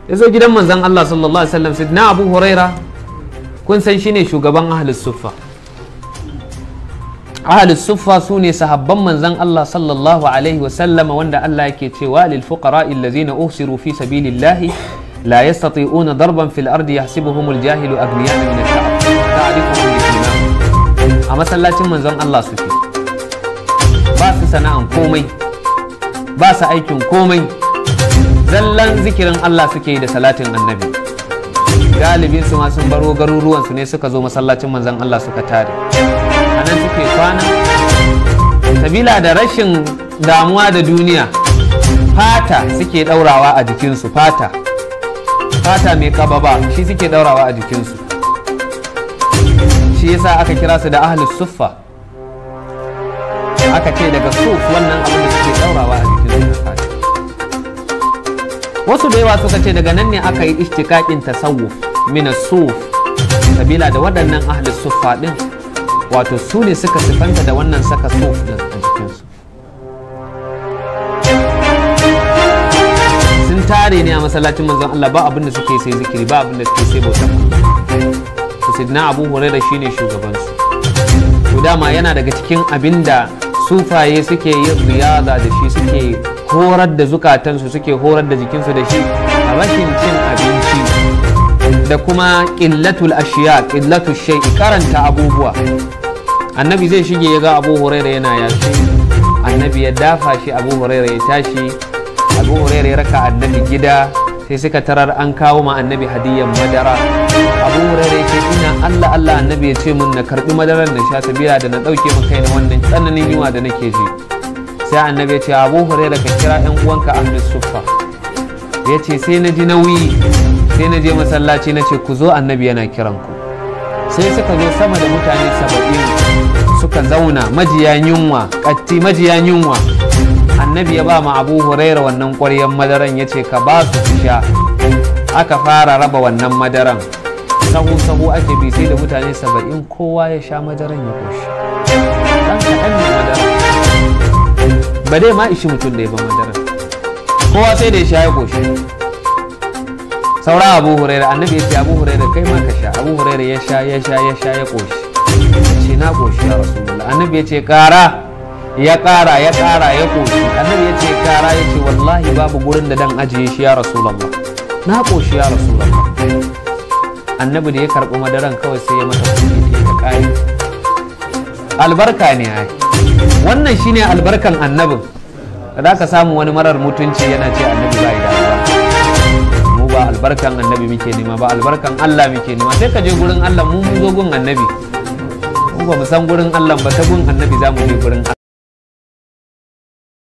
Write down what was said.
ya zo gidan manzon Allah sallallahu alaihi wasallam sidna Abu Huraira kun san shine shugaban ahlus suffa ahlus suffa su ne sahabban manzon Allah sallallahu alaihi wasallam wanda Allah yake cewa lil fuqara allazina uhsiru fi sabilillahi la yastati'una darban fil ardi yahsibuhumul jahilu aghniya min at-ta'ab ta'rifuhum bi simahum a masallacin manzon Allah suke ba su sana'an komai ba su aikin komai zallan zikirin Allah suke da salatin annabi galibin su ma sun baro garuruwan su ne suka zo masallacin manzon Allah suka tare a nan suke kwana sabila da rashin damuwa da duniya fata suke daurawa a jikinsu fata fata mai kababa shi suke daurawa a jikinsu shi yasa aka kira su da ahlus suffa aka ce daga suf wannan abin da suke daurawa a jikinsu da fata wasu da yawa suka ce daga nan ne aka yi ishtikakin tasawuf mina suf sabila da waɗannan ahlus suffa din wato su ne suka sifanta da wannan saka suf din a jikinsu sun tare ne a masallacin manzon Allah ba abin da suke sai zikiri ba abin da suke sai bautan Allah to sidna Abu Hurairah shine shugaban su to dama yana daga cikin abin da sufaye suke yin riyada da shi suke horar da zukatansu suke horar da jikinsu da shi a rashin cin abinci da kuma ƙillatul ashiya ƙillatul shai'i karanta abubuwa annabi zai shige ya ga abu huraira yana yashi annabi ya dafa shi abu huraira ya tashi abu huraira ya raka annabi gida sai suka tarar an kawo ma annabi hadiyan madara abu huraira ya ce ina allah allah annabi ya ce mun na karbi madarar na sha sabila da na ɗauke min kai na wannan tsananin yunwa da nake ji sai annabi ya ce abu huraira ka kira yan uwanka ahlus suffa ya ce sai na ji nauyi sai na je masallaci na ce ku zo annabi yana kiran ku sai suka zo sama da mutane saba'in suka zauna majiya yunwa katti majiya yunwa annabi ya ba ma abu huraira wannan ƙwaryan madaran ya ce ka ba su su sha aka fara raba wannan madaran sahu sahu ake bi sai da mutane saba'in kowa ya sha madaran ya koshi dan kaɗan ne madaran ba dai ma ishi mutum da ya ba madaran kowa sai da ya sha ya koshi saura abu huraira annabi ya ce abu huraira kai ma ka sha abu huraira ya sha ya sha ya sha ya koshi ce na koshi ya rasulullah annabi ya ce kara ya kara ya kara ya koshi annabi ya ce kara ya ce wallahi babu gurin da dan ajiye shi ya rasulullah na koshi ya rasulullah annabi da ya karɓi madaran kawai sai ya mata kuɗi ta kai albarka ne ai wannan shine albarkan annabin da ka samu wani marar mutunci yana ce annabi bai da albarka mu ba albarkan annabi muke nema ba albarkan Allah muke nema sai ka je gurin Allah mu mun zo gun annabi mu ba mu san gurin Allah ba ta gun annabi za mu je gurin